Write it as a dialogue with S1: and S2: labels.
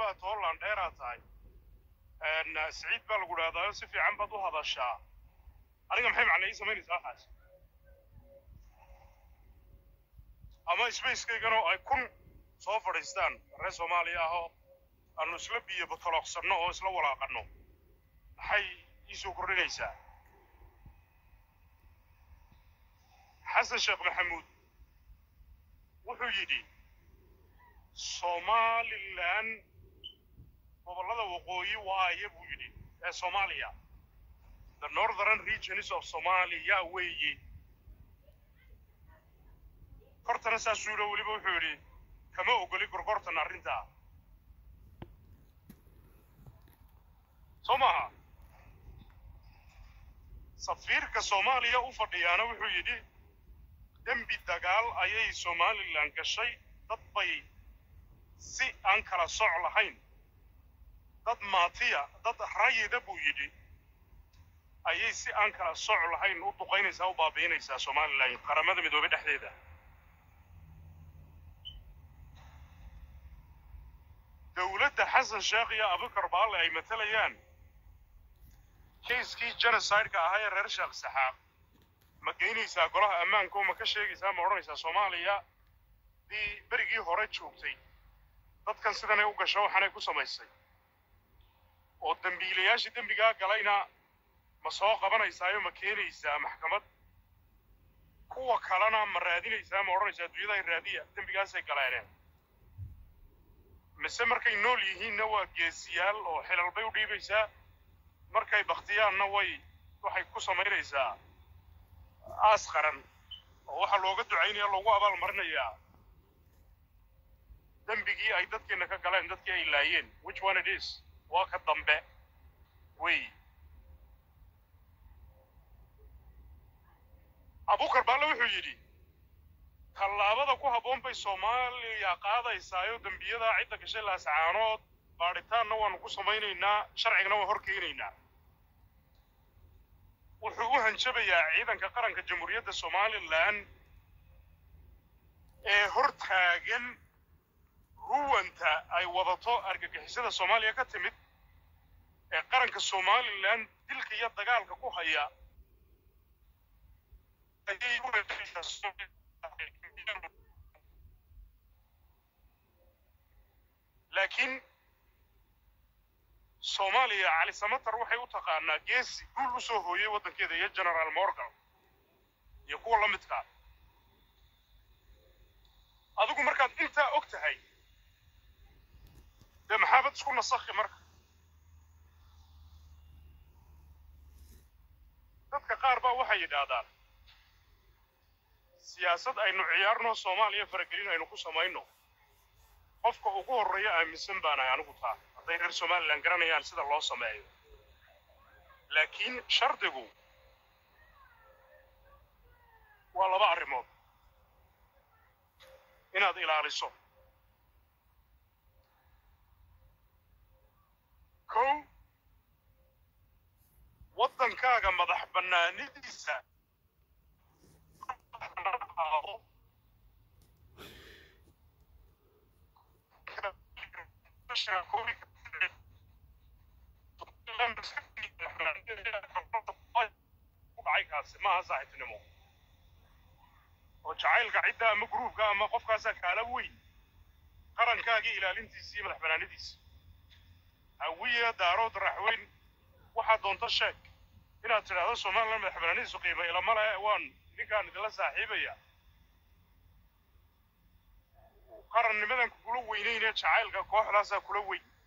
S1: baa tooland dheeraa tahay siciid baa lagu dhahdaa si fiican baad u hadashaa aniga maxay macna ii samaynaysaa waxaas ama spacekayganoo ay kun soo fadhiistaan reer soomaaliya ahoo aanu isla biyo batoloqsanno oo isla walaaqanno maxay ii soo kordhinaysaa xasan sheekh maxamuud wuxuu yidhi somalilan gobollada waqooyi waaye buu yidhi ee soomaaliya the northern regions of somalia weeye kortana saasuu yidhi weliba wuxuu yidhi kama ogoli gorgortan arrintaa soo maaha safiirka soomaaliya u fadhiyaana wuxuu yidhi dembi dagaal ayay somalilan gashay dad bay si aan kala soc lahayn dad maatiya dad rayida buu yidhi ayay si aan kala soc lahayn u duqaynaysaa u baabi'inaysaa somalilan qaramada midoobey dhexdeeda dowladda xasan sheekh iyo abukar baalle ay matalayaan kayskii genocideka ahaa ee reer sheekh saxaaq ma geynaysaa golaha ammaanka oo ma ka sheegaysaa ma odhanaysaa soomaaliya dii berigii hore joogtay dadkan sidanay u gasho waxaanay ku samaysay oo dembiilayaashii dembigaa galayna ma soo qabanaysaayo ma keenaysaa maxkamad kuwa kalena ma raadinaysaa ma odhanaysaa adduunyada raadiya dembigaasay galeeneen mise markay nool yihiinna waa geesiyaal oo xilal bay u dhiibaysaa markay baktiyaanna way waxay ku samaynaysaa aas qaran oo waxaa looga ducaynaya loogu abaalmarinayaa dembigii ay dadkeenna ka galeen dadkii ay laayeen which one it is waa ka dambe wey abukar baalle wuxuu yidhi tallaabada ku habboon bay soomaaliya qaadaysaayo dembiyadaa cidda gashay laascaanood baadhitaanna waanu ku samaynaynaa sharcigana waa hor keenaynaa wuxuu u hanjabayaa ciidanka qaranka jamhuuriyadda somalilan ee hor taagan ruwanta ay wadato argagixisada soomaaliya ka timid ee qaranka somalilan dilka iyo dagaalka ku haya ayay u laakiin soomaaliya cali samatar waxay u taqaanaa geesi guul u soo hooyey waddankeeda iyo generaal morgan iyo kuwa la midkaa adigu markaad intaa og tahay dee maxaabad isku nasakhi marka dadka qaar baa waxay yidhaahdaan siyaasad aynu ciyaarno soomaaliya faragelin aynu ku samayno qofka ugu horreeya aaminsan baanahay anigu taa hadday reer somalilan garanayaan sida loo sameeyo laakiin shardigu waa laba arrimood inaad ilaaliso kow waddankaaga madax bannaanidiisa kaasi maaha saaxiibtinimo oo jacaylka cidda ama gruubka ama qofkaasaa kaala weyn qarankaagii ilaalintiisa iyo madax bannaanidiisa hawiya daarood raxweyn waxaad doonto sheeg inaad tidhaahdo somalilan madax bannaanidiisu qiimo ilama le waan idinkaan idinla saaxiibaya qarannimadan kula weynaynee jacaylka kooxdaasaa kula weyn